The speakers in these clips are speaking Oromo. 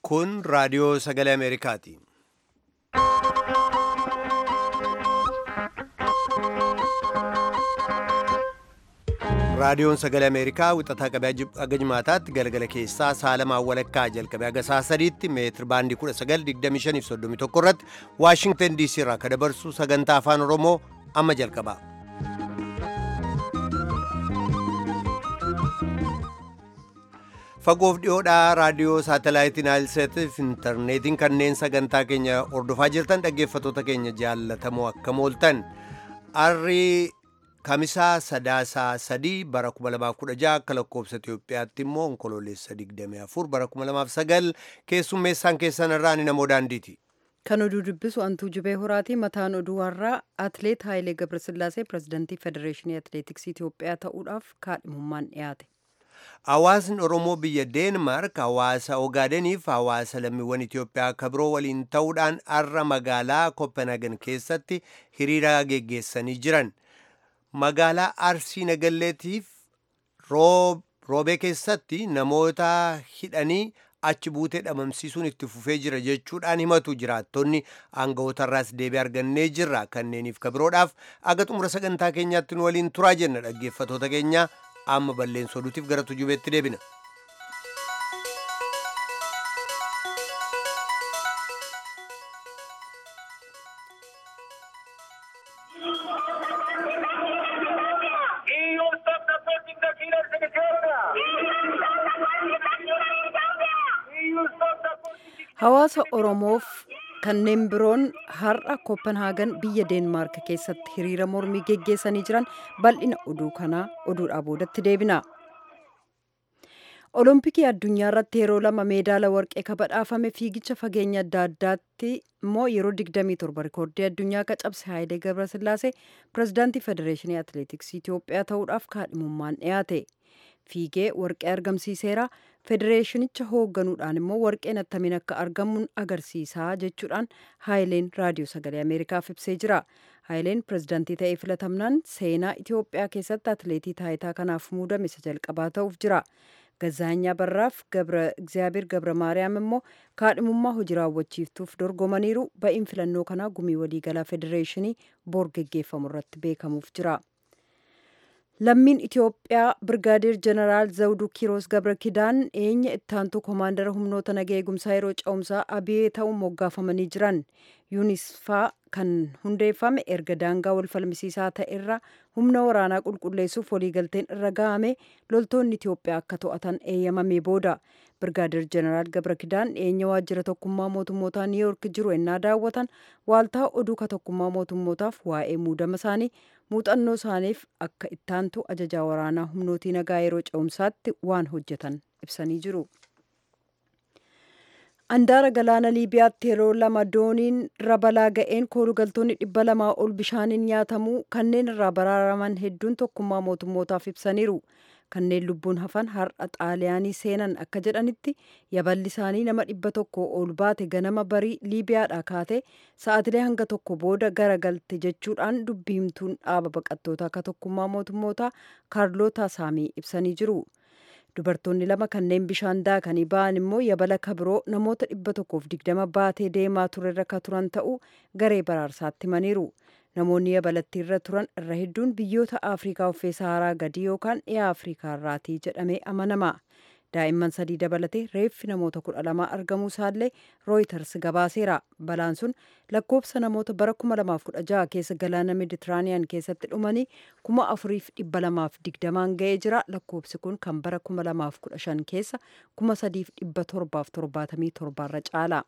Kun raadiyoo sagalee Ameerikaati. Raadiyoon sagalee Ameerikaa wixataa qabee haga jimaataatti galgala keessaa saalamaa walakkaa jalqabee haga saa sadiitti meetir baandii 1925 irratti Waashingtan DC irraa kan dabarsu sagantaa afaan Oromoo amma jalqaba. Fagoof dhiyoodhaa raadiyoo saatalaayitii Naayilseetiif intarneetiin kanneen sagantaa keenya hordofaa jirtan dhaggeeffattoota keenya jaallatamoo akkam ooltan. Arrii Kamisaa Sadaasaa sadii bara 2016 akka lakkoobsa Itoophiyaatti immoo onkoloolessa 24 bara 2009 keessummeessaan keessan irraa ni namoo daandiiti. Kan oduu dubbisu Antuu Jibee Horaatii mataan oduu har'aa Atileet Haayilee Gabrasillaasee pirezidantii Federeeshinii Atileetiksii Itoophiyaa ta'uudhaaf kaadhimummaan dhiyaate. Hawaasni Oromoo biyya Deenmaark hawaasa Ogaadeniif hawaasa lammiiwwan Itoophiyaa akka biroo waliin ta'uudhaan har'a magaalaa Kopenhaagen keessatti hiriira geggeessanii jiran. Magaalaa Arsii Nagalleetiif roobee keessatti namoota hidhanii achi buutee dhabamsiisuun itti fufee jira jechuudhaan himatu jiraattonni aangawotarraas deebii argannee jirra kanneeniif kabiroodhaaf aga xumura sagantaa keenyaatti nu waliin turaa jenna dhaggeeffatoota keenya amma balleessa oduutiif gara tujubeetti deebina. Hawaasa Oromoof kanneen biroon har'a Kopenhaagen biyya Deenmaark keessatti hiriira mormii geggeessanii jiran bal'ina oduu kanaa oduudhaa boodatti deebina. Olompikii addunyaa irratti yeroo lama meedaala warqee kabadhaafame fiigicha fageenya adda addaatti immoo yeroo 27 rikoordii addunyaa cabse Haayilee Gabrasillaasee pirezidaantii Federeeshinii Atileetiksii Itoophiyaa ta'uudhaaf kaadhimummaan dhiyaate. Fiigee warqee argamsiiseera. Federeeshinicha hoogganuudhaan immoo warqeen attamiin akka argamuun agarsiisaa jechuudhaan Haayileen raadiyoo sagalee Ameerikaaf ibsee jira. Haayileen pirezidaantii ta'ee filatamnaan seenaa Itoophiyaa keessatti atileetii taayitaa kanaaf muudame isa jalqabaa ta'uuf jira. Gazaanyaa Barraaf Gabra Egzaabeer Gabra Maariyaam immoo kaadhimummaa hojii raawwachiiftuuf dorgomaniiru ba'iin filannoo kanaa gumii waliigalaa federeeshinii boor geggeeffamu irratti beekamuuf jira. Lammiin Itoophiyaa Birgaadeer Jeneraal Zawuduu Kiiroos Gabra Kidaan eenya ittaantuu koomaandara humnoota nagaa eegumsaa yeroo ce'umsaa abiyee ta'uun moggaafamanii jiran. Yuunisfaa kan hundeeffame erga daangaa wal falmisiisaa ta'e irra humna waraanaa qulqulleessuuf waliigalteen irra ga'ame loltoonni Itoophiyaa akka to'atan eeyyamamee booda. Birgaadeer Jeneraal Gabra Kidaan eenya waajjira tokkummaa mootummootaa Niiyork jiru ennaa daawwatan waaltaa oduu ka tokkummaa mootummootaaf waa'ee muudama isaanii muuxannoo isaaniif akka ittaantu ajajaa waraanaa humnootii nagaa yeroo ce'umsaatti waan hojjetan ibsanii jiru. Andaara galaana Liibiyaatti yeroo lama dooniin irra balaa ga'een koolugaltoonni dhibba lamaa ol bishaaniin nyaatamuu kanneen irraa baraaraman hedduun tokkummaa mootummootaaf ibsaniiru. Kanneen lubbuun hafan har'a xaaliyaanii seenan akka jedhanitti yaballi isaanii nama dhibba tokko ol baate ganama barii Liibiyaadhaa kaate sa'atilee hanga tokko booda garagalte jechuudhaan dubbii himtuun dhaaba baqattootaa akka tokkummaa mootummootaa kaarloota saamii ibsanii jiru. Dubartoonni lama kanneen bishaan daakanii ba'an immoo yabala kabiroo namoota dhibba tokkoof digdama baatee deemaa turerra ka turan ta'uu garee baraarsaatti himaniiru. Namoonni yabalattii irra turan irra hedduun biyyoota Afrikaa uffee Saharaa gadii yookaan dhiyaa Afrikaa irraatii jedhamee amanama. Daa'imman sadii dabalatee reeffi namoota kudha lamaa argamuu isaallee Rooyiters gabaaseera. Balaan sun lakkoofsa namoota bara 2016 keessa galaana Meditiraaniyaan keessatti dhumanii kuma afuriif dhibba lamaaf digdamaan ga'ee jira. Lakkoofsi kun kan bara 2015 keessa kuma sadiif dhibba torbaaf torbaatamii torbaarra caala.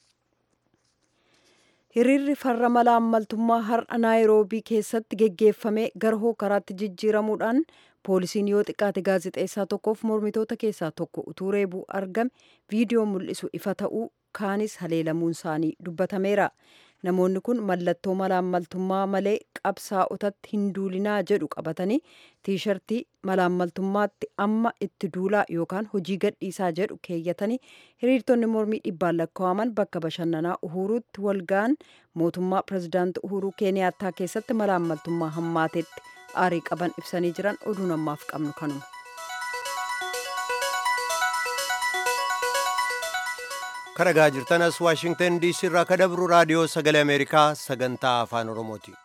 Hiriirri farra mala ammaltummaa har'a naayiroobii keessatti geggeeffame garhoo karaatti jijjiiramuudhaan poolisiin yoo xiqqaate gaazexeessaa tokkoof mormitoota keessaa tokko utuu reebuu argame viidiyoo mul'isu ifa ta'uu kaanis haleelamuun isaanii dubbatameera. Namoonni kun mallattoo mala ammaltummaa malee qabsaa'otatti hin duulinaa jedhu qabatanii tiishartii mala ammaltummaatti amma itti duulaa yookaan hojii gadhiisaa jedhu keeyyatanii hiriirtonni mormii dhibbaan lakkaa'aman bakka bashannanaa uhuruutti walga'an mootummaa pirezidaantii uhuruu keeniyaattaa keessatti mala ammaltummaa hammaatetti aarii qaban ibsanii jiran oduu namaaf qabnu kanuma. karagaa jirtanas waashingtan diisii irraa ka dabru raadiyoo sagalee ameerikaa sagantaa afaan oromooti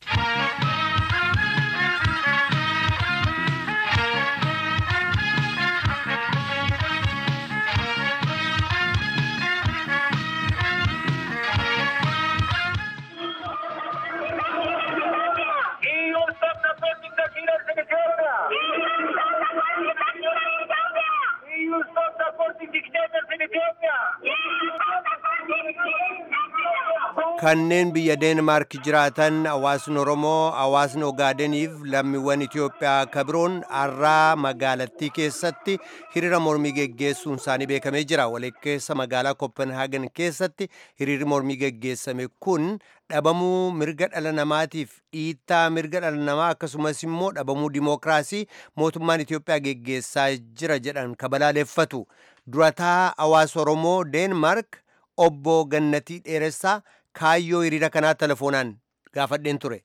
kanneen biyya deenmaark jiraatan hawaasni oromoo hawaasni ogaadeniif lammiiwwan itiyoophiyaa kabiroon har'aa magaalattii keessatti hiriira mormii geggeessuun isaanii beekamee jira walakkeessa magaalaa kopenhaagen keessatti hiriirri mormii geggeessame kun dhabamuu mirga dhala namaatiif dhiittaa mirga dhala namaa akkasumas immoo dhabamuu dimookiraasii mootummaan itiyoophiyaa geggeessaa jira jedhan kabalaaleeffatu durataa hawaasa oromoo deenmaark obbo gannatii dheeressaa kaayyoo hiriira kanaa telefoonaan gaafadheen ture.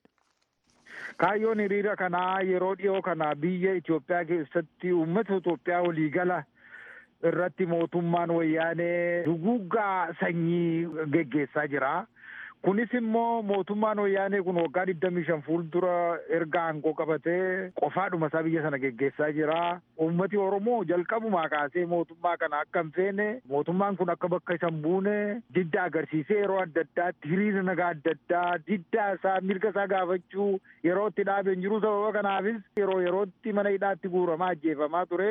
Kaayyoon hiriira kanaa yeroo dhiyoo kana biyya Itoophiyaa keessatti uummata Itoophiyaa waliigala irratti mootummaan wayyaanee duguggaa sanyii geggeessaa jira. Kunis immoo mootummaan wayyaanee kun waggaa digdamii shan fuuldura erga aangoo qabatee qofaadhuma isaa biyya sana geggeessaa jira. Uummati Oromoo jalqabumaa kaasee mootummaa kana akka hin feene mootummaan kun akka bakka isa hin buune didda agarsiisee yeroo adda addaatti hiriira nagaa adda addaa diddaa isaa mirga isaa gaafachuu yeroo itti dhaabeen jiru sababa kanaafis yeroo yerootti mana hidhaatti guuramaa ajjeefamaa ture.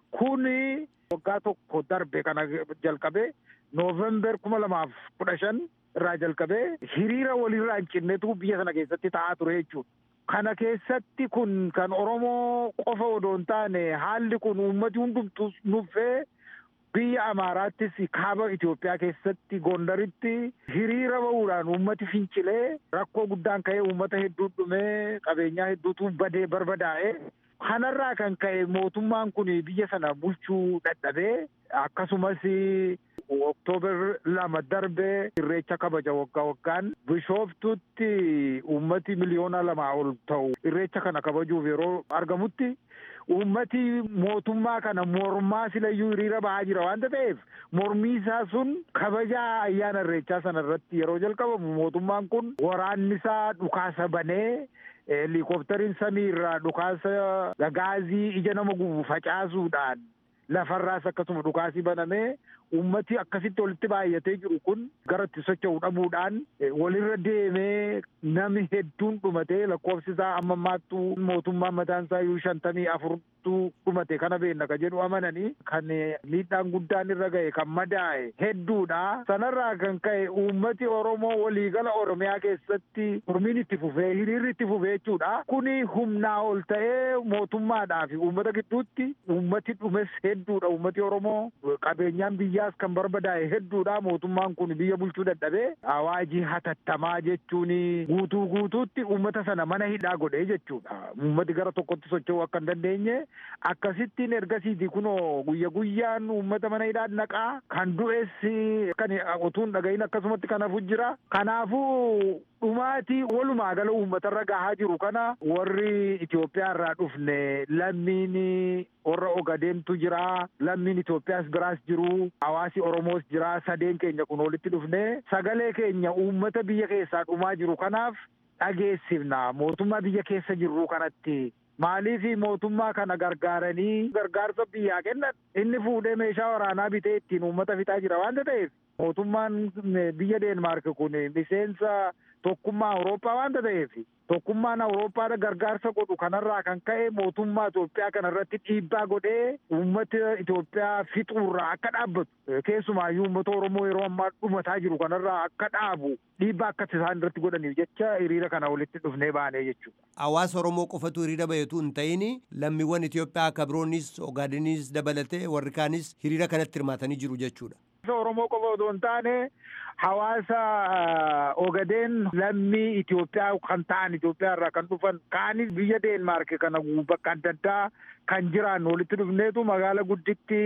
Kuni waggaa tokko darbe kana jalqabe noovember kuma lamaaf kudha shan irraa jalqabee hiriira walirraa hin cinnetu biyya sana keessatti ta'aa ture jechuudha. Kana keessatti kun kan Oromoo qofa odoo hin taane haalli kun uummati hundumtuu nuffee biyya Amaaraattis kaaba Itoophiyaa keessatti Gondaritti hiriira ba'uudhaan uummati fincilee rakkoo guddaan ka'ee uummata hedduu dhumee qabeenyaa hedduutu badee barbadaa'e. Kanarraa kan ka'e mootummaan kun biyya sana bulchuu dadhabee akkasumas Oktoobar lama darbe irreecha kabaja waggaa waggaan bishooftutti uummati miliyoona lamaa ol ta'u irreecha kana kabajuuf yeroo argamutti uummati mootummaa kana mormaa silayyuu hiriira bahaa jira waanta ta'eef mormii isaa sun kabaja ayyaana irreechaa sana irratti yeroo jalqabamu mootummaan kun waraannisaa dhukaasa banee helikooftariin samii irraa dhukaasa gaazii ija nama gubu facaasuudhaan lafarraas akkasuma dhukaasii banamee ummati akkasitti walitti baay'atee jiru kun gara itti socho'u dhabuudhaan walirra deemee nami hedduun dhumatee lakkoofsi isaa amma ammaattuu mootummaan mataan isaa iyyuu shantamii afurtu dhumate kana beenna ka jedhu amananii kan miidhaan guddaan irra ga'e kan madaa'e hedduudha. Sanarraa kan ka'e uummati Oromoo waliigala Oromiyaa keessatti mormiin itti fufee hiriirri itti fufee jechuudha. Kuni humnaa ol ta'ee mootummaadhaa fi uummata gidduutti uummati dhumes hedduudha. Uummati Oromoo qabeenyaan biyyaas kan barbadaa'e hedduudha. Mootummaan kun biyya bulchuu dadhabee awaajii hatattamaa jechuun guutuu guutuutti uummata sana mana hidhaa godhee jechuudha. Uummati gara tokkotti socho'uu akka hin dandeenye akkasittiin ergasiiti kunoo guyya guyyaan uummata mana hidhaa naqaa kan du'es kan utuun dhagahin akkasumatti kan hafu jira. Kanaafuu dhumaatii walumaa gala uummatarra gahaa jiru kana warri Itoophiyaa irraa dhufne lammiin warra Ogadeemtu jira lammiin Itoophiyaas biraas jiru hawaasi Oromoos jira sadeen keenya kun walitti dhufne sagalee keenya uummata biyya keessaa dhumaa jiru kanaaf dhageessifna mootummaa biyya keessa jirru kanatti maaliif mootummaa kana gargaaranii gargaarsa biyyaa kennan inni fuudhee meeshaa waraanaa bitee ittiin uummata fixaa jira waanta ta'eef mootummaan biyya Deenmaark kun miseensa tokkummaa Awurooppaa waanta ta'eef tokkummaan Awurooppaadha gargaarsa godhu kanarraa kan ka'e mootummaa Itoophiyaa kanarratti dhiibbaa godhee uummata Itoophiyaa fixuurraa akka dhaabbatu keessumaayyuu uummata Oromoo yeroo ammaa dhumataa jiru kanarraa akka dhaabu dhiibbaa akka isaan irratti godhaniif jecha hiriira kana walitti dhufnee baanee jechuudha. Hawaasa Oromoo qofatu hiriira bahetu hin ta'in lammiiwwan Itoophiyaa akka biroonis Ogaadeniis dabalatee warri kaanis hiriira kanatti hirmaatanii jiru jechuudha. Oromoo qofa otoo hin taane hawaasa Ogadeen lammii Itoophiyaa kan ta'an Itoophiyaa irraa kan dhufan kaanis biyya Deenmaark kana bakka adda addaa kan jiran walitti dhufneetu magaala gudditti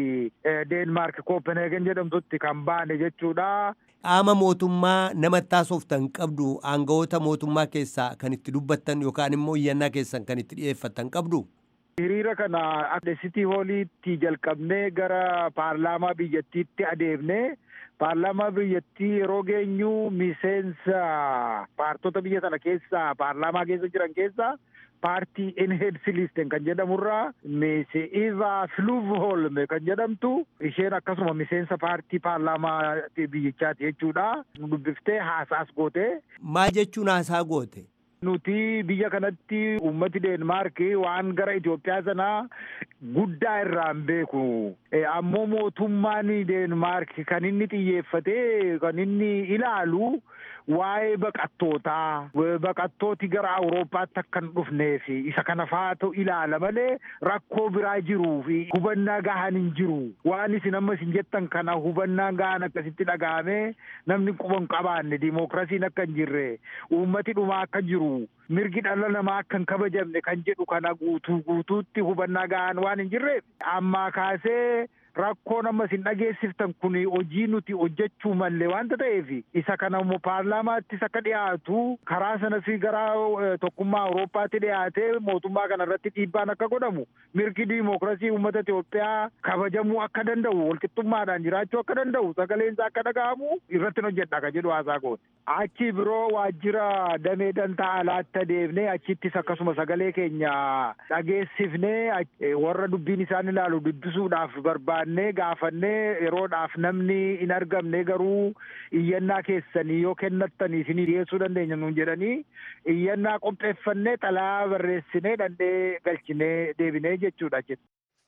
Deenmaark Kopenheegen jedhamtutti kan baane jechuudha. Qaama mootummaa namatti taasoftan qabdu aangawoota mootummaa keessaa kan itti dubbattan yookaan immoo iyyannaa keessan kan itti dhiyeeffattan qabdu. Hiriira kana Sitii Hooliitti jalqabnee gara paarlaamaa biyyattiitti adeemnee paarlaamaa biyyattii yeroo geenyu miseensa paartota biyya sana keessa paarlaamaa keessa jiran keessa paartii inheedsilisten kan jedhamurraa meese iva fluvholme kan jedhamtu isheen akkasuma miseensa paartii paarlaamaa biyyichaati jechuudha dubbiftee haasaas goote. Maal jechuun haasaa goote? Nuti biyya kanatti uummati Deenmaark waan gara Itoophiyaa sanaa guddaa irraan beeku. Ammoo mootummaan Deenmaark kan inni xiyyeeffatee kan inni ilaalu waa'ee baqattootaa baqattooti gara awurooppaatti akka hin dhufneef isa kana faatu ilaala malee rakkoo biraa jiruu fi hubannaa gahaan hin jiru waan isin amma isin jettan kana hubannaa gahaan akkasitti dhaga'ame namni quba hin qabaanne dimookiraasiin akka hin jirre uummati dhumaa akka jiru mirgi dhala namaa akka hin kabajamne kan jedhu kana guutuu guutuutti hubannaa gahaan waan hin jirreef ammaa kaasee rakkoon amma isin dhageessiftan kun hojii nuti hojjechuu mallee wanta ta'eef isa kana immoo paarlaamaattis akka dhiyaatu karaa sanas gara tokkummaa awurooppaatti dhiyaatee mootummaa kana irratti dhiibbaan akka godhamu mirgi diimookiraasii uummata Itoophiyaa kabajamuu akka danda'u walqixxummaadhaan jiraachuu akka danda'u sagaleensaa akka dhaga'amu irratti hojjedha kan jedhu haasaa goote. Achi biroo waajjira damee dantaa alaatti deemnee achittis akkasuma sagalee keenya dhageessifnee warra dubbiin isaan ilaalu dubbisuudhaaf barbaannee gaafannee yeroodhaaf namni hin argamne garuu iyyannaa keessanii yoo kennattanii isinii dhiyeessuu dandeenya nuun jedhanii iyyannaa qopheeffannee xalayaa barreessinee dhandhee galchinee deebinee jechuudha jechuudha.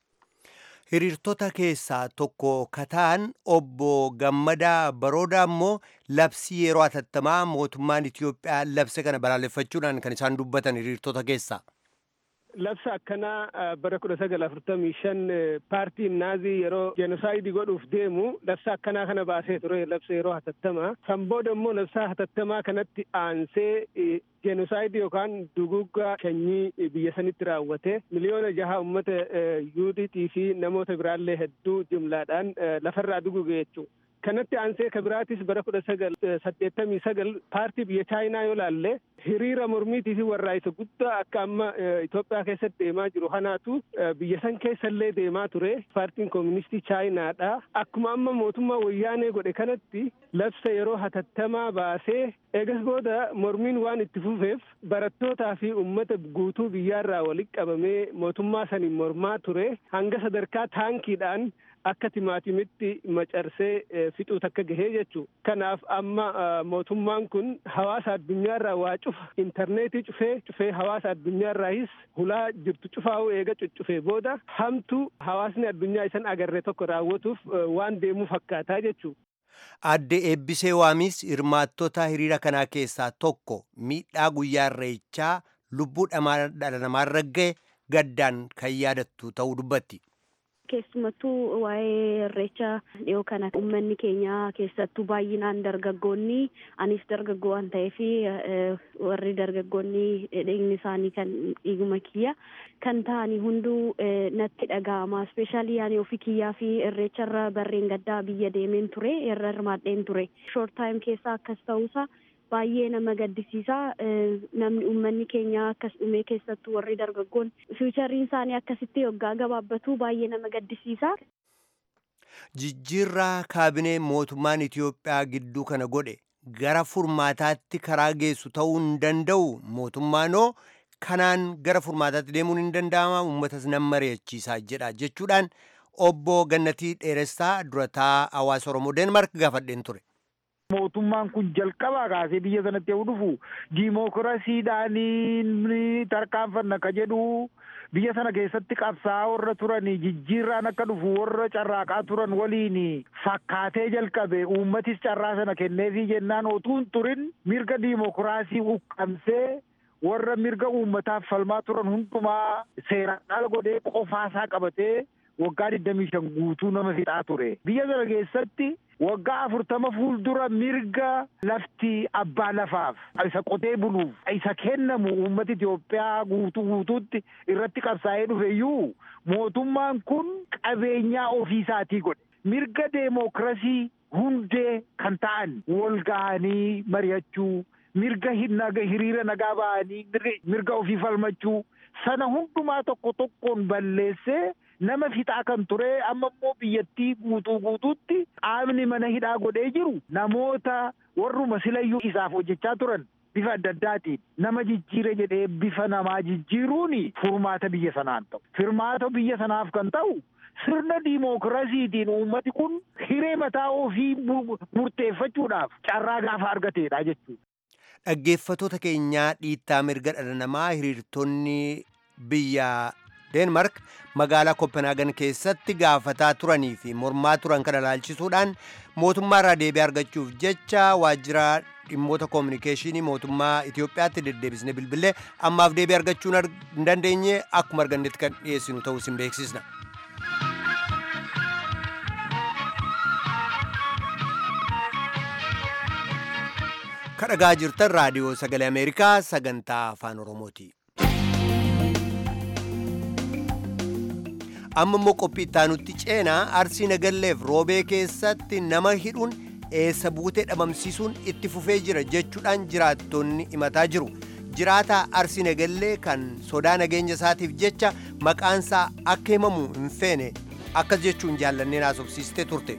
hiriirtota keessaa tokko kataan obbo Gammadaa Baroodaa immoo labsii yeroo hatattamaa mootummaan Itoophiyaa labse kana balaaleffachuudhaan kan isaan dubbatan hiriirtota keessaa. Labsa akkanaa bara kudha sagal afurtamii shan paartiin naazii yeroo jenosaayidii godhuuf deemu labsa akkanaa kana baasee ture labsa yeroo hatattamaa. San booda immoo labsa hatattamaa kanatti aansee jenosaayidii yookaan duguggaa sanyii biyya sanitti raawwate miliyoona jaha uummata yuudiitii fi namoota biraallee hedduu jumlaadhaan lafarraa duguge jechuudha. kanatti aansee kabiraatis bara kudha sagal saddeettamii sagal paartii biyya chaayinaa yoo laalle hiriira mormiitii fi warraa'isa guddaa akka amma Itoophiyaa keessatti deemaa jiru kanaatu biyya san keessallee deemaa ture paartiin kooministii chaayinaadha akkuma amma mootummaa wayyaanee godhe kanatti labsa yeroo hatattamaa baasee eegas booda mormiin waan itti fufeef barattootaa fi ummata guutuu biyyaarraa walitti qabamee mootummaa saniin mormaa ture hanga sadarkaa taankiidhaan akka timaatimitti macarsee fixuu takka gahee jechuu kanaaf amma mootummaan kun hawaasa addunyaarraa waa cufa intarneetii cufee cufee hawaasa addunyaarraayis hulaa jirtu cufaa'uu eega cuccufee booda hamtu hawaasni addunyaa isan agarre tokko raawwatuuf waan deemuu fakkaataa jechuu Adde Eebbisee Waamis hirmaattota hiriira kanaa keessaa tokko miidhaa guyyaa irreechaa lubbuu dhala namaarra ga'e gaddaan kan yaadattu ta'uu dubbatti. keessumattuu waa'ee irreecha dhiyoo kana uummanni keenya keessattuu baay'inaan dargaggoonni anis dargaggoo waan ta'eef warri dargaggoonni dhiigni isaanii kan dhiiguma kiyya kan ta'anii hunduu natti dhaga'ama ispeeshaalii yaani ofii kiyyaa fi irreecharra barreen gaddaa biyya deemeen ture irra hirmaadheen ture shoort taayim keessaa akkas ta'uusaa baay'ee nama gaddisiisa namni uummanni keenya akkas dhumee keessattuu warri dargaggoon fiichariin isaanii akkasitti waggaa gabaabbatu baay'ee nama gaddisiisa. Jijjiirraa kaabinee mootummaan Itoophiyaa gidduu kana godhe gara furmaataatti karaa geessu ta'uu hin danda'u mootummaanoo kanaan gara furmaataatti deemuun hin danda'ama uummatas nan mari'achiisa jedha jechuudhaan obbo Gannatii Dheeressaa durataa hawaasa Oromoo Deenmaark gaafadheen ture. mootummaan kun jalqabaa kaasee biyya sanatti yoo dhufu diimookiraasiidhaan tarkaanfanna ka jedhu biyya sana keessatti qabsaa'aa warra turan jijjiirraan akka dhufu warra carraaqaa turan waliin fakkaatee jalqabe uummatis carraa sana kenneefii jennaan otuu hin turin mirga diimookiraasii uqqamsee warra mirga uummataaf falmaa turan hundumaa seeraan ala godhee qofaasaa qabatee waggaa digdamii shan guutuu nama fixaa ture biyya sana keessatti waggaa afurtama fuuldura mirga lafti abbaa lafaaf isa qotee buluuf isa kennamu uummata Itoophiyaa guutuu guutuutti irratti qabsaa'ee dhufeyyuu mootummaan kun qabeenyaa ofiisaatii godhe mirga deemokirasii hundee kan ta'an wal ga'anii mari'achuu mirga hiriira nagaa ba'anii mirga ofii falmachuu sana hundumaa tokko tokkoon balleessee nama fixaa kan ture amma immoo biyyattii guutuu guutuutti qaamni mana hidhaa godhee jiru namoota warruma silayyuu isaaf hojjechaa turan bifa adda addaatiin nama jijjiire jedhee bifa namaa jijjiiruun furmaata biyya sanaan ta'u furmaata biyya sanaaf kan ta'u sirna diimookiraasiitiin uummati kun hiree mataa ofii murteeffachuudhaaf carraa gaafa argateedha jechuudha. Dhaggeeffatoota keenyaa dhiittaa mirga dhala namaa hiriirtonni biyya Deenmark magaalaa Kopenhaagen keessatti gaafataa turanii fi mormaa turan kana ilaalchisuudhaan mootummaa irraa deebii argachuuf jecha waajjira dhimmoota koominikeeshinii mootummaa Itoophiyaatti deddeebisne bilbilee ammaaf deebii argachuu hin dandeenye akkuma argannetti kan dhiyeessinu ta'uu isin beeksisna. kadhagaa jirtan raadiyoo sagalee ameerikaa sagantaa afaan oromooti amma immoo qophii ittaanutti ceenaa arsii nagalleef roobee keessatti nama hidhuun eessa buutee dhabamsiisuun itti fufee jira jechuudhaan jiraattonni himataa jiru jiraataa arsii nagallee kan sodaa nageenya isaatiif jecha maqaansaa akka himamu hin feene akkas jechuun jaallanneen haasofsiistee turte.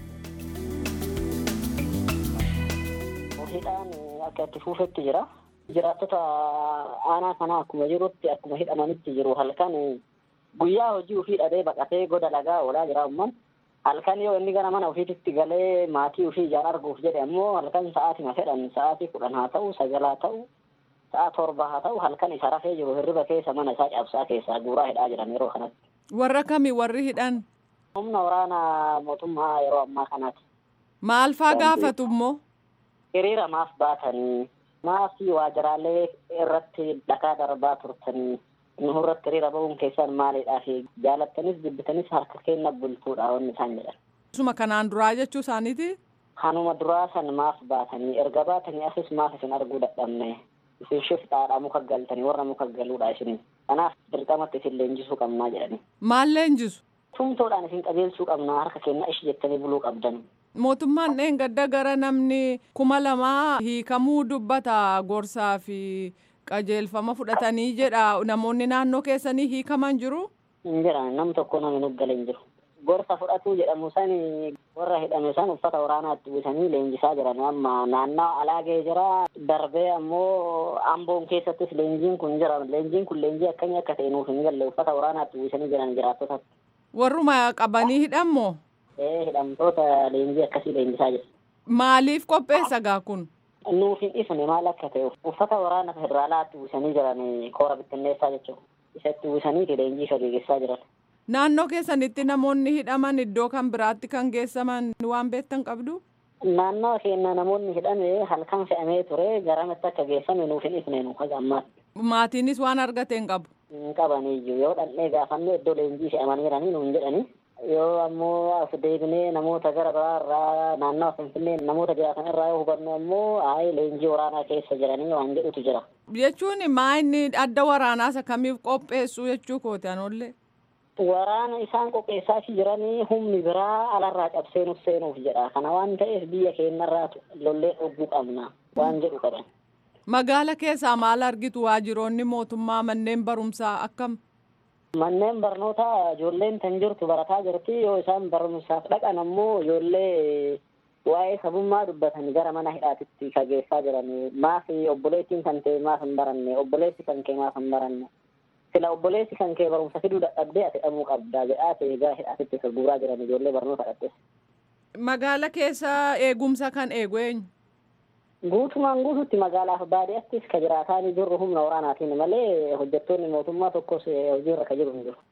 hidhaan akka itti fufetti jira. Jiraattota aanaa kanaa akkuma jirutti akkuma hidhamanitti jiru halkan guyyaa hojii ofii dhabee baqatee goda dhagaa oolaa jira umman. Halkan yoo inni gara mana ofiititti galee maatii ofii ijaan arguuf jedhe ammoo halkan sa'aatima fedhan sa'aatii kudhan haa ta'u sagal haa ta'u sa'a torba haa ta'u halkan isa rafee jiru hirriba keessa mana isaa cabsaa keessaa guuraa hidhaa jiran yeroo kanatti. Warra kami warri hidhan? Humna waraana mootummaa yeroo ammaa kanaati. Maal faa gaafatu immoo? hiriira maaf baatanii maafii waajiraalee irratti dhagaa darbaa turtanii nu irratti hiriira ba'uun keessan maalidhaa fi jaalattanis jibbitanis harka kenna bultuudha wanni isaan jedhan. Suma kanaan duraa jechuu isaaniiti? Kanuma duraa san maaf baatanii erga baatanii asis maaf isin arguu dadhabne isin shiftaadha muka galtanii warra muka galuudha isin kanaaf dirqamatti isin leenjisuu qabnaa jedhani. Maal leenjisu? Tumtoodhaan isin qajeelchuu qabnaa harka kenna ishi jettanii buluu qabdan. mootummaan dheengadda gara namni kuma lamaa hiikamuu dubbata gorsaa fi qajeelfama fudhatanii jedha namoonni naannoo keessanii hiikaman jiru. hin jiran nam tokko namni nuggale hin jiru. Gorsa fudhatuu jedhamu san warra hidhame san uffata waraanaatti uwwisanii leenjisaa jiran amma naannoo alaagee jira darbee ammoo amboon keessattis leenjiin kun jira leenjiin kun leenjii akkamii akka ta'e nuuf hin galle uffata waraanaatti uwwisanii jiran jiraattota. Warruma qabanii hidhammoo? Ee hidhamtoota leenjii akkasii leenjisaa jiru. Maaliif qopheessa gaa kun? Nuuf hin ifne maal akka ta'e uffata waraana federaalaatti uwwisanii jiran koora bittinneessaa jechuudha. Isatti uwwisanii leenjii gaggeessaa jiran. Naannoo keessanitti namoonni hidhaman iddoo kan biraatti kan geessaman waan beektan qabdu? Naannoo keenya namoonni hidhame halkan fe'amee ture garamatti akka geessame nuuf hin ifne nu haga ammaatti. Maatiinis waan argate hin qabu. Hin qabaniyyuu yoo dhandhee gaafanne iddoo leenjii fe'amanii jiranii nuun jedhani. Yoo ammoo as deebinee namoota gara biraa irraa naannoo Finfinnee namoota jiraatan irraa yoo hubannu ammoo ayi leenjii waraanaa keessa jiranii waan jedhutu jira. Jechuun maa inni adda waraanaas akkamiif qopheessu jechuu kooti anollee. Waraana isaan qopheessaa jiranii humni biraa alarraa cabseenuuf seenuuf jedha. Kana waan ta'eef biyya keenyarraa lollee dhogguu qabna waan jedhu qaban. Magaala keessaa maal argitu waajiroonni mootummaa manneen barumsaa akkam? Manneen barnootaa ijoolleen kan jirtu barataa jirti yoo isaan barumsaaf dhaqan ammoo ijoollee waa'ee sabummaa dubbatan gara mana hidhaatitti kageessaa jiran maaf obboleettiin kan ta'e maaf hin baranne obboleessi kan kee maaf hin baranne sila obboleessi kan kee barumsa fiduu dadhabdee ati dhabuu qabdaa jedhaa ta'e gara hidhaatitti guuraa jiran ijoollee barnoota dhaqxe. Magaala keessa eegumsa kan eegu eenyu? Guutumaan guututti magaalaaf baadiyyaattis ka jiraataan jirru humna waraanaatiin malee hojjettoonni mootummaa tokkos hojiirra ka jiru hin jiru.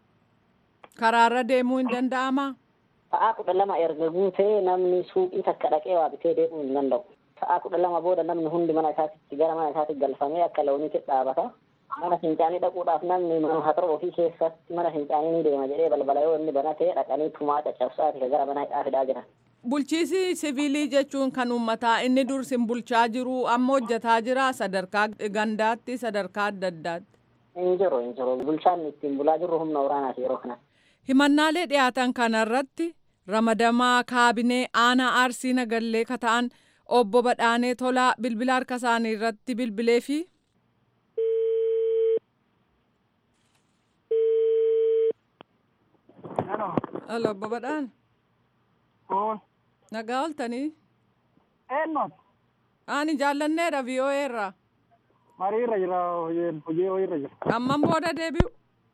Karaarra deemuu hin danda'amaa? Sa'aa kudha lama erga guutee namni suuqii takka dhaqee waa bitee deemuu hin danda'u. Sa'aa kudha lama booda namni hundi mana isaatitti gara mana isaatti galfamee akka looniitti dhaabata. Mana fincaanii dhaquudhaaf namni hatara ofii keessatti mana fincaanii ni deema jedhee balbala yoo inni banatee dhaqanii tumaa caccabsaati gara mana hidhaa fidaa jiran. Bulchiisi siviilii jechuun kan uummataa inni dur sin bulchaa jiru amma hojjetaa jira sadarkaa gandaatti sadarkaa adda addaatti. Hin jiru hin jiru bulchaan ittiin bulaa jirru humna waraanaati yeroo kanatti. Himannaalee dhiyaatan kanarratti ramadamaa kaabinee aanaa arsii nagallee kata'an obbo Badhaanee Tolaa bilbila harka isaanii irratti bilbilee fi Alo obbo Badhaan Oo. nagaa ooltanii Eenyuun? ani jaallanneedha VOA irraa Mariirra jira hojiin hojii hojiirra jira. amman booda deebi'u.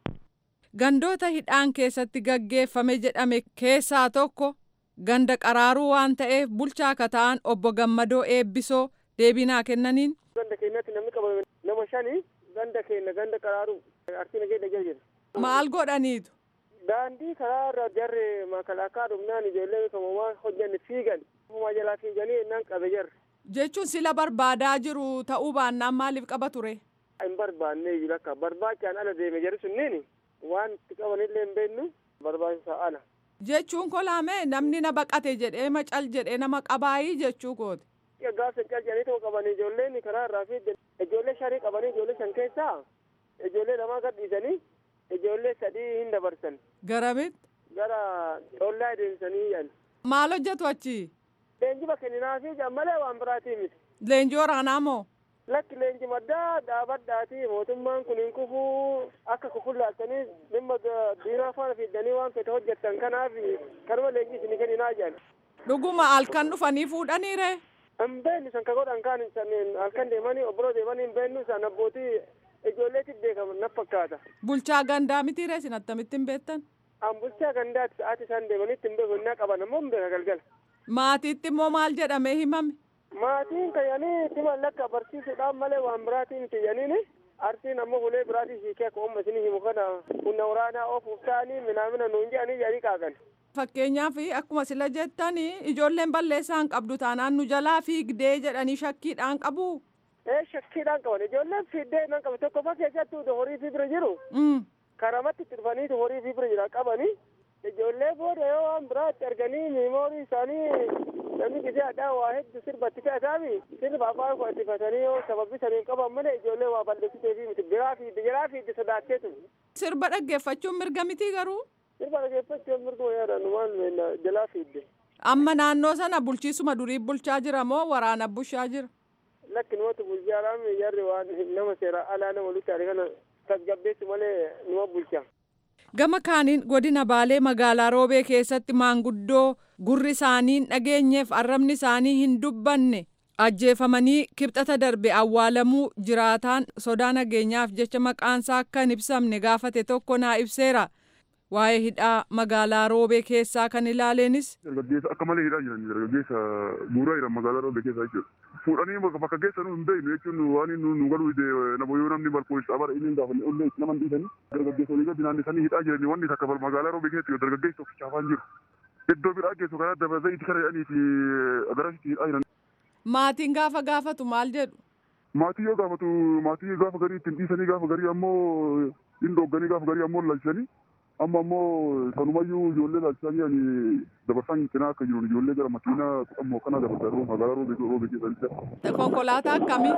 Gandoota hidhaan keessatti gaggeeffame jedhame keessaa tokko ganda qaraaruu waan ta'eef bulchaa akka ta'an obbo Gammadoo Eebbisoo deebinaa kennaniin Ganda keenyatti namni qabame nama shani ganda keenya ganda qaraaruu arsii nageenya jala jira. maal godhaniitu Daandii karaa irra jarri makalaakaa dhumnaan ijoollee kamumaa hojjanne fiigan. Kumaa jalaa fiiganii innaan qabe jarri. jechuun sila barbaadaa jiru ta'uu baannaan maaliif qaba ture. Hin barbaanne iyyuu akka barbaachaan ala deeme jarri sunniin waan itti qabanillee hin beeknu barbaachisaa ala. Jechuun kolaame namni na baqate jedhee macal jedhee nama qabaayii jechuu kooti. Gaafsa calcanii tokko qabanii ijoolleen karaa irraa fiigan. Ijoollee shanii qabanii ijoollee shan keessaa ijoollee lamaa gadhiisanii ijoollee sadii hin dabarsan. Garamitti Gara coollaa deemsanii yan. maal hojjetu achi Leenjiba kenninaa fi malee waan biraatii miti. leenjii waraanaa moo Lakki leenji maddaa dhaabadhaati mootummaan kun hin kufuu akka kufullaaltanii dhimma diinaa faana fiddanii waan fete hojjettan kanaaf kanuma leenji isinii kenninaa jedhan. dhuguma halkan dhufanii fuudhaniire Hin beeknu san ka godhan kaan san halkan deemanii obboloo deemanii hin beeknu san abbootii ijoolleetti beekaman na fakkaata. bulchaa gandaa mitiire isin attamitti hin beektan An bulchaa gandaatti sa'aatii isaan deemanitti hin beeku innaa qaban ammoo hin beeka galgala. maatiitti immoo maal jedhamee himame Maatiin kayyanii itti mallakka barsiisuudhaan malee waan biraatiin kiyyaniin arsiin ammoo ulee biraatii hiikee akka uumma isinii himu kana humna waraanaa oofuuf ta'anii minaamina nuun jedhanii jedhanii qaagan. fakkeenyaaf akkuma sila jettani ijoolleen balleessaa hin qabdu taanaan nu jalaa fiigdee jedhanii shakkiidhaan qabu Ee shakkiidhaan qaban ijoolleen fiiddee nan qabe tokko fa keessattuu horii fi bira jiru Mm. karamatti itti dhufaniitu horii fi bira jira qabanii ijoollee booda yoo waan biraa itti arganii miimoorii isaanii namni gisee addaa waa hedduu sirbatti fe'ataami sirba afaan qo'attifatanii yoo sababbisanii qaban malee ijoollee waa balleessitee fi miti biraa fiidde jiraa fiidde sodaatteetu sirba dhaggeeffachuun mirga mitii garuu sirba dhageeffachuun mirguma yaadan waan jalaa fiidde amma naannoo sana bulchiisuma durii bulchaa jira moo waraana bushaa jira lakki numatu bulchaadhaan jarri waan nama seera alaa nama luchaadhe kana tasgabbeessu malee numa bulcha. gama kaaniin godina baalee magaalaa roobee keessatti maanguddoo gurri isaanii hin dhageenyeef arrabni isaanii hin dubbanne ajjeefamanii kibxata darbe awwaalamuu jiraataan sodaa nageenyaaf jecha maqaansaa akka hin ibsamne gaafate tokko naa ibseera waa'ee hidhaa magaalaa roobee keessaa kan ilaaleenis dargaggeessa akka malee hidhaa jiran dargaggeessa buuraa jiran magaalaa roobee keessa jechuudha. Fuudhanii bakka bakka geessa nu hin beeknu jechuun waan nu nu galuu ide nama yoo namni balkoon isaa bara inni gaafa ollee itti nama hin dhiisanii dargaggeessa olii gadi naannisanii hidhaa jiranii wanni takka magaalaa roobee keessatti dargaggeessa of chaafaan jiru. Iddoo biraa geessu karaa dabarsee itti kara jedhanii fi agarasitti hidhaa jiran. maatiin gaafa gaafatu maal jedhu Maatii yoo gaafatu maatii gaafa garii ittiin dhiisanii gaafa garii ammoo hin doogganii gaafa garii ammoo lalchisanii amma ammoo sanumayyuu ijoollee laalchisaa jiranii dabarsaan cinaa akka jiru ijoollee gara makiinaa ammoo kana dabarsaa magaalaa roobee roobee keessa konkolaataa akkamii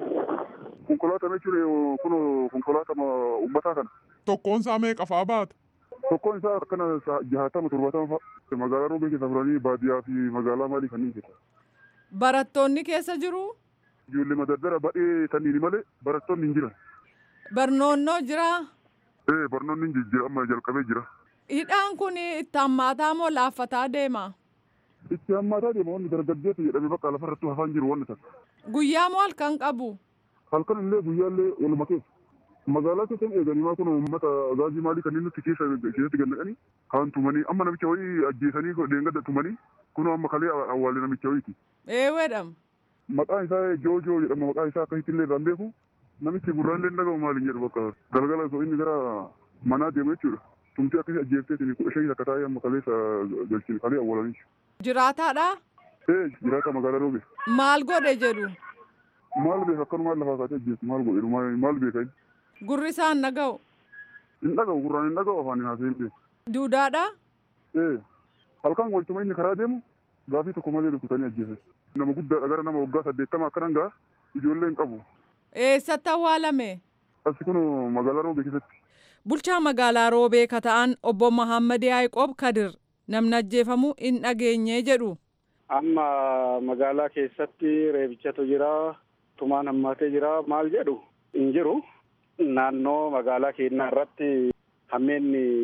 konkolaataa jechuun kun konkolaataa uummataa kana Tokkoon isaa meeqa fa'aa baata? tokkoon isaa akkana jahatama torbaatama fa'a magaalaa roobee keessa furanii baadiyyaa fi magaalaa maalii kanneen keessa barattoonni keessa jiru ijoollee madaddara baay'ee saniini malee barattoonni hin jiran barnoonnoo jira ee barnoonni hin jijjiira amma jalqabee jira hidhaan kun itti hammaataa moo laaffataa deema itti hammaataa deema wanni dargaggeessa jedhame bakka lafarratti hafaan jiru wanni takka guyyaa moo halkan qabu halkan illee guyyaallee waluma keessa magaalaa keessan eeganii maa kun uummata gaazii maalii kanneen nuti keessa keessatti gannaqanii kaan tumanii amma namicha wayii ajjeesanii deengadda tumanii kun amma kalee awwaalee namicha wayiiti eeweedham maqaan isaa joojoo jedhama maqaan isaa akkasitti illee irraan beeku namichi gurraallee dhagahu maaliin jedhu bakka galgala osoo inni gara manaa deemu jechuudha tumtii akkasii ajjeefteetiin kudha shanii akka taa'ee amma kaleessa galchine kalee awwaalanii jiraataadha ee jiraata magaalaa roobe maal godhe jedhu maal beeka akkanumaan lafaa kaatee ajjeesu maal godhe maal beeka inni gurri isaan dhaga'u hin dhagahu gurraan hin dhagahu afaan hin haasa'in beeku duudaadha ee halkan waltuma inni karaa deemu gaafii tokko malee rukutanii ajjeesan nama guddaadha gara nama waggaa saddeettama akkanan gaa ijoollee hin qabu eessatti awwaalame asi kun magaalaa roobee keessatti bulchaa magaalaa roobee ka ta'an obbo Mahammad Yaa'iqoob Kadir namni ajjeefamuu hin dhageenye jedhu amma magaalaa keessatti reebichatu jira tumaan hammaatee jira maal jedhu hin jiru naannoo magaalaa keenyaa irratti hammeenni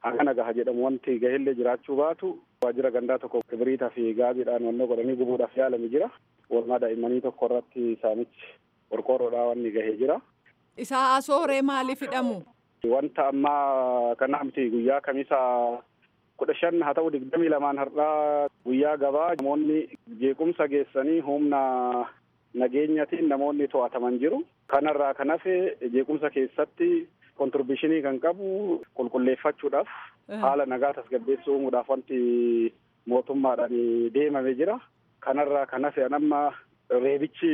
hagana gaha jedhamu wanti gaheellee jiraachuu baatu waajjira gandaa tokko kibiriitaa fi gaabiidhaan wanna godhanii gubuudhaaf yaalame jira. Oolmaa daa'immanii tokko irratti saamichi qorqoorroodhaa wanni gahee jira. Isaa asooree maaliif hidhamu? Wanta ammaa kana miti guyyaa kamisa kudha shan haa ta'u digdamii lamaan har'aa guyyaa gabaa namoonni jeequmsa geessanii humna nageenyatiin namoonni to'ataman jiru. Kanarraa kan hafe jeequmsa keessatti kontirbishinii kan qabu qulqulleeffachuudhaaf haala nagaa tasgabbeessuu uumuudhaaf wanti mootummaadhaan deemame jira. Kanarraa kan hafe amma reebichi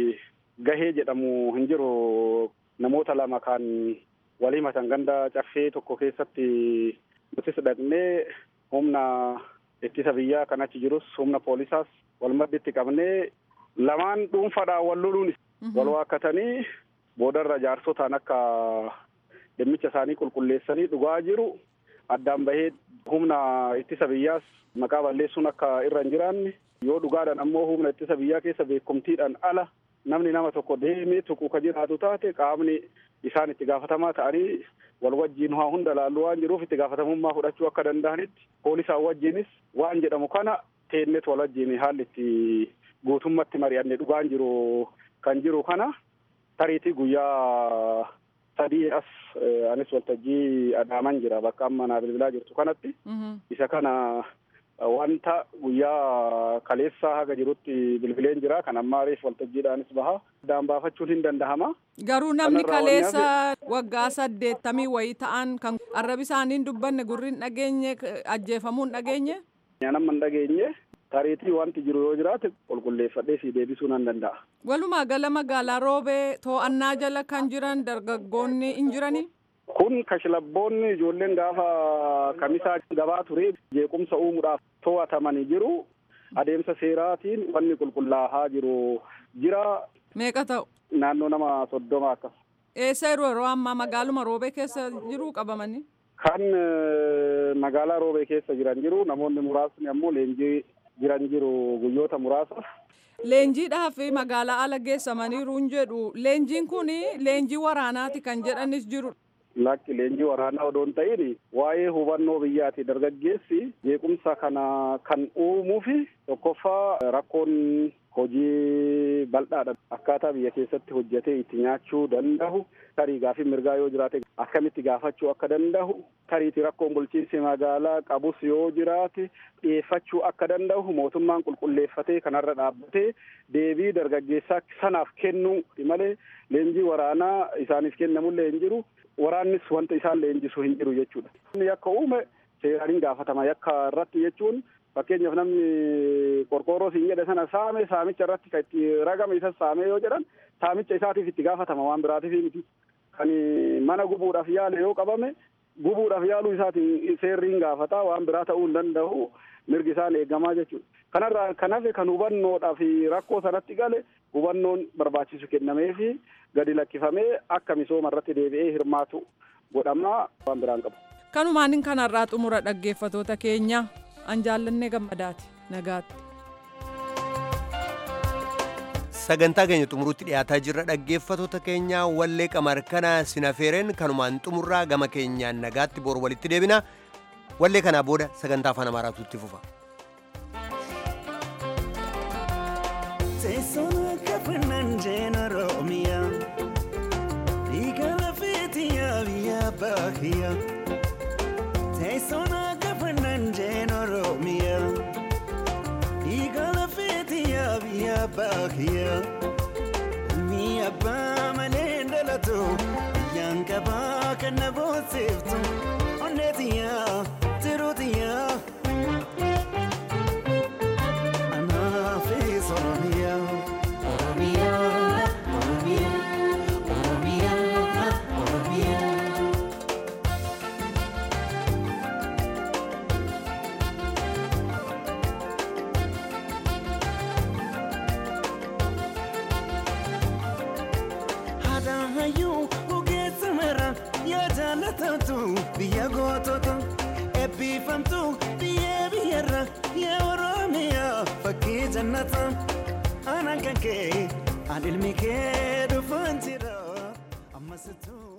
gahee jedhamu hin jiru namoota lama kan walii matan ganda caffee tokko keessatti nutis dhaqnee humna ittisa biyyaa kan achi jirus humna poolisaas wal madditti qabnee lamaan dhuunfaadhaan wal loluun wal waakkatanii boodarra jaarsotaan akka dhimmicha isaanii qulqulleessanii dhugaa jiru addaan bahee humna ittisa biyyaas maqaa balleessuun akka irra hin jiraanne yoo dhugaadhaan ammoo humna ittisa biyyaa keessa beekumtiidhaan ala namni nama tokko deemee tuquu ka jiraatu taate qaamni isaan itti gaafatamaa ta'anii wal wajjiin waa hunda laallu waan jiruuf itti gaafatamummaa fudhachuu akka danda'anitti poolisaan wajjiinis waan jedhamu kana teennet wal wajjiin haalli itti guutummatti mari'anne dhugaan jiru kan jiru kana tariitii guyyaa sadii as anis waltajjii adaaman jira bakka amma naa bilbilaa jirtu kanatti isa kana wanta guyyaa kaleessaa haga jirutti bilbileen jira kan ammaa reef waltajjiidhaanis baha addaan baafachuun hin dandahama. Garuu namni kaleessa waggaa saddeettamii wayii ta'an kan arrabi isaanii dubbanne gurri hin dhageenye ajjeefamuu hin dhageenye. Nama hin dhageenye tariitii wanti jiru yoo jiraate qulqulleeffadhee fi deebisuu nan danda'a. Walumaa gala magaalaa roobee to'annaa jala kan jiran dargaggoonni hin jiranii. Kun kashlabboonni ijoolleen gaafa kamisaa gabaa ture jeequmsa uumuudhaaf to'atamanii jiru. Adeemsa seeraatiin wanni qulqullaa'aa jiru jira. Meeqa ta'u? Naannoo nama soddoma akkas. Eessa yeroo yeroo ammaa magaaluma roobee keessa jiru qabamanii? Kan magaalaa roobee keessa jiran jiru namoonni muraasni ammoo leenjii jiran jiru guyyoota muraasa. Leenjiidhaaf magaalaa ala geessamaniiru hin jedhu. Leenjiin kun leenjii waraanaati kan jedhanis jiru. Lakki leenjii waraanaa odoo hin ta'in waa'ee hubannoo biyyaati dargaggeessi jeequmsa kana kan uumuu fi tokkoffaa rakkoon hojii bal'aadha akkaataa biyya keessatti hojjetee itti nyaachuu danda'u tarii gaafii mirgaa yoo jiraate akkamitti gaafachuu akka danda'u tariiti rakkoon bulchiinsi magaalaa qabus yoo jiraate dhiyeeffachuu akka danda'u mootummaan qulqulleeffatee kanarra dhaabbatee deebii dargaggeessaa sanaaf kennuu malee leenjii waraanaa isaaniif kennamullee hin jiru. waraannis wanta isaan leenjisu hin jiru jechuudha. Inni yakka uume seeraan hin gaafatama yakka irratti jechuun fakkeenyaaf namni qorqoorroo siin jedhe sana saame saamicha irratti kan itti ragame isa saame yoo jedhan saamicha isaatiif itti gaafatama waan biraatiif miti. Kan mana gubuudhaaf yaale yoo qabame gubuudhaaf yaaluu isaatiin seerri hin gaafata waan biraa ta'uu hin danda'u mirgi isaan eegamaa jechuudha. Kanarraa kan hafe kan hubannoodhaa fi rakkoo sanatti gale hubannoon barbaachisu kennamee fi gadi lakkifamee akka misooma irratti deebi'ee hirmaatu godhamaa waan biraan qabu. Kanumaan kanarraa xumura dhaggeeffatoota keenya an jaallannee gammadaati nagaatti. sagantaa keenya xumurutti dhiyaataa jirra dhaggeeffatoota keenya wallee qamar kana sinafeereen kanumaan xumurraa gama keenyaan nagaatti bor walitti deebina wallee kanaa booda sagantaa afaan amaaraatu itti fufa. Teessuma kafannan jeena Oromiyaa Dhiigala feetiyaa biyya baakiyyaa Teessuma kafannan jeena Oromiyaa Dhiigala feetiyaa biyya baakiyyaa Ilmi abbaa malee dhalatu biyyaan qabaa kan na boonsiftu onneetiyyaa tiruutiyyaa. Anaafis Oromiyaa. Oromiyaa, Oromiyaa, Oromiyaa, Oromiyaa. Haadhaan hayyuu ogeessa mara yaa jaallatamtu biyya gootota eebbifamtu biyya biyyarra yaa Oromiyaa fakkii jannata aanaan kan kee aan ilmi kee dhufaan jira ammas tu.